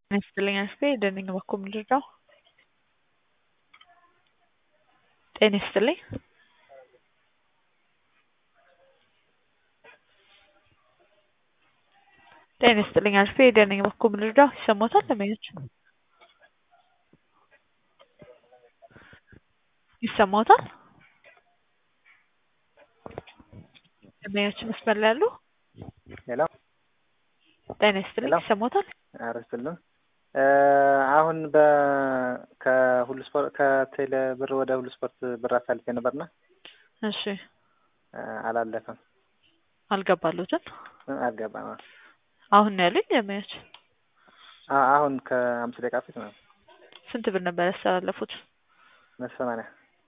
ጤና ይስጥልኝ አስቴ ደነኝ በኩል ምንድነው? ጤና ይስጥልኝ ጤና ይስጥልኝ አስቴ ደነኝ በኩል ምንድነው? ይሰማዎታል ደንበኞች ይሰማዎታል? ደንበኞች መስመር ላይ አሉ? ሄሎ ጤና ይስጥልኝ ሄሎ። ይሰማዎታል? ኧረ ይስጥልን። አሁን በ ከሁሉ ስፖርት ከቴሌ ብር ወደ ሁሉ ስፖርት ብር አሳልፌ ነበርና እሺ አላለፈም። አልገባሉትም? አልገባም። አሁን ነው ያሉኝ ደንበኞች። አ- አሁን ከአምስት ደቂቃ ፊት ነው። ስንት ብር ነበር ያስተላለፉት? መቶ ሰማንያ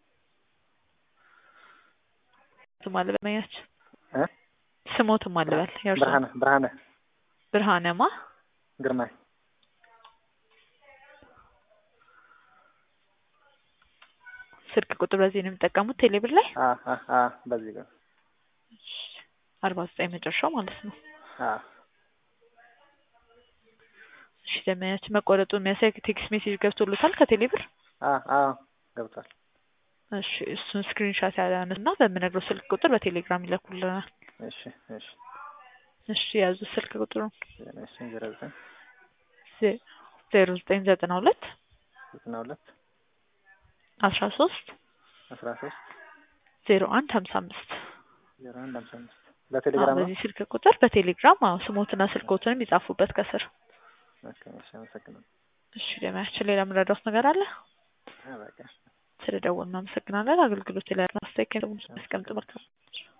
ስም አለ ደንበኞች እ ስሞትም አልበል የእርሶ ብርሃነ ብርሃነ ብርሃነማ ግርማይ ስልክ ቁጥር በዚህ ነው የሚጠቀሙት ቴሌብር ላይ አ አ አ በዚህ ጋር አርባ ዘጠኝ መጨረሻው ማለት ነው። አ እሺ ደንበኛችን መቆረጡ የሚያሳይ ቴክስት ሜሴጅ ገብቶሎታል ከቴሌብር? አ አ ገብቷል። እሺ እሱን ስክሪንሻት ያነሱና በምነግረው ስልክ ቁጥር በቴሌግራም ይለኩልናል። እሺ እሺ እሺ የያዙ ስልክ ቁጥሩ እሺ ዜሮ ዘጠኝ ዜሮ ዘጠኝ ዘጠና ሁለት ዘጠና ሁለት አስራ ሶስት አስራ ሶስት ዜሮ አንድ ሀምሳ አምስት ዜሮ አንድ ሃምሳ አምስት በቴሌግራም ነው። በዚህ ስልክ ቁጥር በቴሌግራም አዎ ስሞትና ስልኮትንም ይጻፉበት ከስር። ኦኬ እሺ አመሰግናለሁ። እሺ ደንበኛችን ሌላ የምረዳዎት ነገር አለ? አ በቃ ስለደወልን እናመሰግናለን። አገልግሎት ላይ ያለን አስተያየት ከሰሙን ያስቀምጡ። መልካም